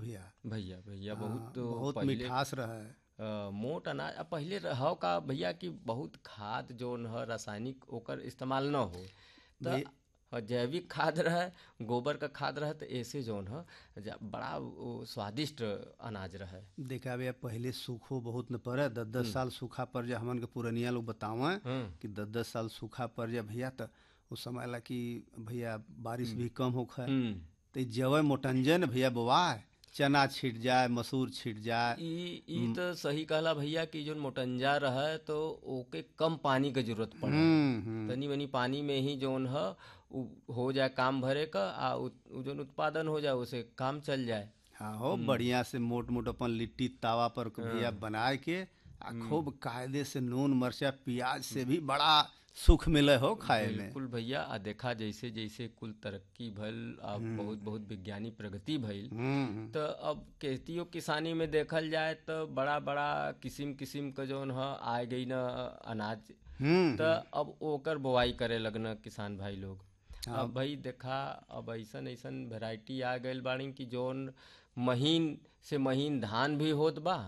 भैया भैया भैया हाँ, बहुत तो बहुत पहिले मिठास रहे अ, मोट अनाज अब पहिले रहो का भैया कि बहुत खाद जोन ह रासायनिक ओकर इस्तेमाल न हो त भई- अ, जैविक खाद रहे गोबर का खाद रहे तो ऐसे जोन ह जा- बड़ा वो स्वादिष्ट अनाज रहे देखा भैया पहले सूखो बहुत न पड़े दस दस साल सूखा पड़ जा हमन के पुरनिया लोग बतावे हम्म कि दस दस साल सूखा पड़ जा भैया त उस समय ला कि भैया बारिश भी कम होखे हम्म तो जवे मोटंजन भैया बोवाए चना छिट जाए मसूर छिट जाए ई ई तो सही कहला भैया कि जोन मोटंजा रहे तो ओके कम पानी के जरूरत पड़े हम्म हम्म तनी मनी पानी में ही जोन ह उ हो जाए काम भरे का आ उ उ जोन उत्पादन हो जाए उसे काम चल जाए हाँ हो बढ़िया से मोट मोट अपन लिट्टी तावा पर के भैया बनाए के आ खूब कायदे से नून मरचा प्याज से भी बड़ा सुख मिले हो खाए में बिल्कुल भैया आ देखा जैसे जैसे कुल तरक्की भइल आ बहुत बहुत विज्ञानी प्रगति भइल हम्म तो अब खेतियो किसानी में देखल जाए तो बड़ा बड़ा किस्म किस्म का जोन ह आ गई न अनाज हम्म तो अब ओकर बोवाई करे लगन किसान भाई लोग अब भाई देखा अब ऐसन ऐसन वेराइटी आ गइल बाड़ी कि जोन महीन से महीन धान भी होत बा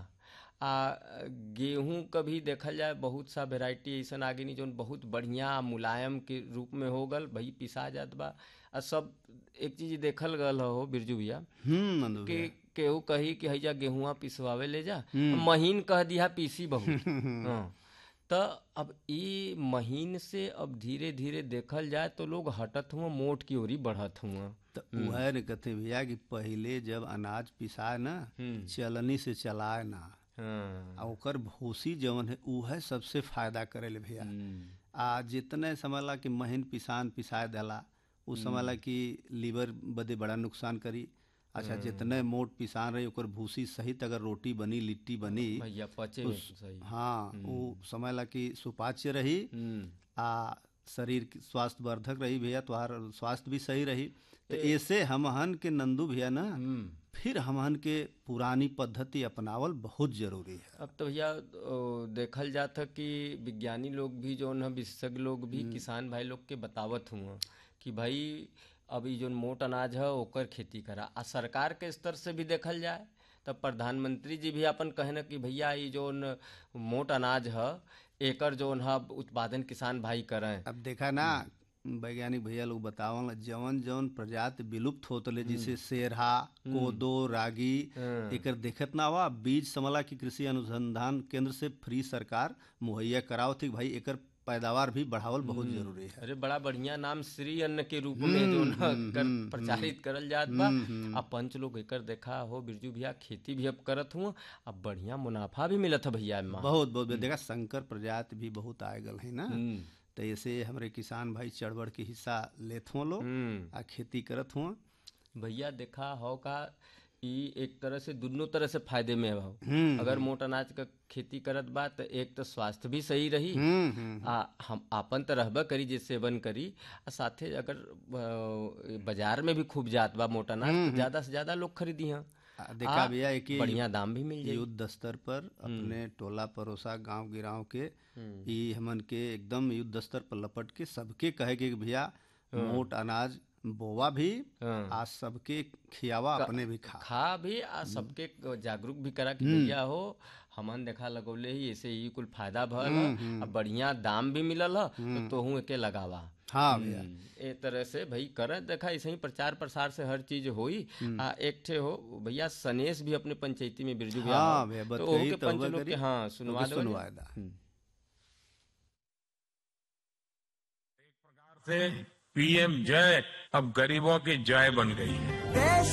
आ गेहूं का भी देखल जाए बहुत सा वेराइटी ऐसन आ गई जोन बहुत बढ़िया मुलायम के रूप में हो गल भाई पिसा जात बा आ सब एक चीज देखल गल हो बिरजू भैया हम्म नंदू कि भैया केहू कही कि हैजा गेहुआ पिसवावे ले जा महीन कह दिया पीसी बहुत हाँ। त अब ई महीन से अब धीरे धीरे देखल जाए तो लोग हटत हुआ मोट की ओरी बढ़त हुआ तो वह न कहते भैया कि पहले जब अनाज पिसाए ना चलनी से चलाए ना हाँ आ ओकर भूसी जवन है उहे सबसे फायदा करेले भैया हम्म, आ जितने समझला कि महीन पिसान पिसाए देला उ समझला कि लीवर बदे बड़ा नुकसान करी अच्छा जितने मोट पिसान रही ओकर भूसी सहित अगर रोटी बनी लिट्टी बनी भैया पचे में सही हाँ वो समझला कि सुपाच्य रही हम्म, आ शरीर के स्वास्थ्य वर्धक रही भैया तुम्हार स्वास्थ्य भी सही रही तो ऐसे हमहन के नंदू भैया ना हम्म। फिर हमहन के पुरानी पद्धति अपनावल बहुत जरूरी है अब तो भैया ओ, देखल जाता कि विज्ञानी लोग भी जो है विशेषज्ञ लोग भी किसान भाई लोग के बतावत हुआ कि भाई अब ई जोन मोट अनाज है ओकर खेती करा आ सरकार के स्तर से भी देखल जाए तब प्रधानमंत्री जी भी अपन कहे न कि भैया ई जोन मोट अनाज है एकर जोन है उत्पादन किसान भाई करें अब देखा ना वैज्ञानिक भैया लोग बतावल जवन जवन प्रजाति विलुप्त होतले जैसे सेरहा कोदो रागी एकर देखत ना हुआ बीज समला की कृषि अनुसंधान केंद्र से फ्री सरकार मुहैया कराओ थी भाई एकर पैदावार भी बढ़ावल बहुत जरूरी है अरे बड़ा बढ़िया नाम श्री अन्न के रूप में जो न कर प्रचारित करल जात बा अब पंच लोग एकर देखा हो बिरजू भैया खेती भी अब करत हुआ अब बढ़िया मुनाफा भी मिलत है भैया एमा बहुत बहुत देखा शंकर प्रजाति भी बहुत आए गल है ना हम्म, तो ऐसे हमरे किसान भाई चढ़ बढ़ के हिस्सा लेत हुआ लोग हम्म। आ खेती करत हुआ भैया देखा हो का ई एक तरह से दोनों तरह से फायदे में हो अगर मोट अनाज का खेती करत बा तो एक तो स्वास्थ्य भी सही रही हम्म हम्म आ हम आपन तो रहबा करी जे सेवन करी आ साथे अगर अ, बाजार में भी खूब जात बा मोटा अनाज तो ज्यादा से ज्यादा लोग खरीदी हैं आ, देखा भैया एक ही बढ़िया दाम भी मिल जाई युद्ध स्तर पर अपने टोला परोसा गांव गिराव के ई हमन के एकदम युद्ध स्तर पर लपट के सबके कहे के कि भैया मोट अनाज बोवा भी हाँ। आ सबके खियावा अपने भी खा खा भी आ सबके जागरूक भी करा कि भैया हो हमन देखा लगौले ही ऐसे ही कुल फायदा भल ह, आ बढ़िया दाम भी मिलल ह तो तोहू एके लगावा हाँ भैया ए तरह से भाई करे देखा ऐसे ही प्रचार प्रसार से हर चीज होई आ एक ठे हो भैया सनेश भी अपने पंचायती में बिरजू भैया हाँ हो। भैया, तो बतकही ओहू के तो पंच हुआ लोग करी। के हाँ सुनवा ओके दो सुनवाए दा से पीएम जय अब गरीबों की जय बन गई है